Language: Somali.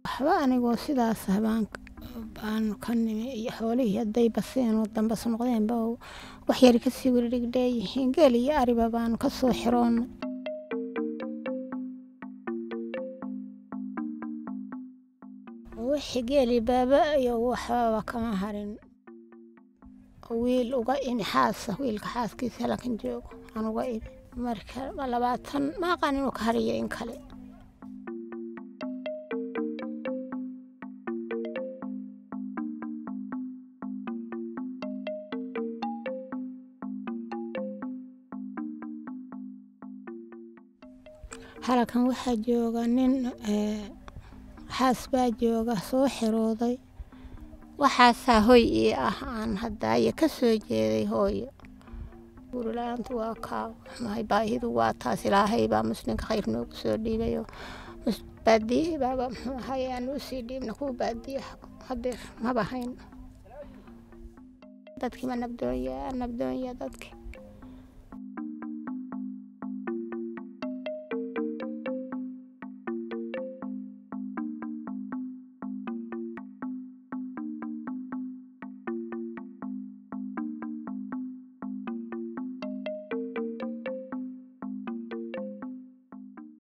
waxba anigoo sidaas habaan baan ka nimi iyo xoolihii hadday baseen oo dambas noqdeenba wax yari kasii wiridhigdheeyihiin geel iyo ariba baanu ka soo xiroonnay wixii geeli baaba iyo waxbaba kama harin wiil uga imi xaasa wiilka xaaskiisa halkan joogo aan uga imi marka labaatan ma aqaan inuu ka hariyo in kale halkan waxaa jooga nin xaas baa jooga soo xirooday waxaasaa hoy ii ah aan hadaaye ka soo jeeday hooyo guurila-aantu waa kaa mahay baahidu waa taas ilaahay baa muslimka khayr noogu soo dhiibayo baadiyihii baaba muxuu ahay aan usii dhiibna kuwa baadiyaha hadeer maba hayn dadkii ma nabdoonya nabdoonya dadkii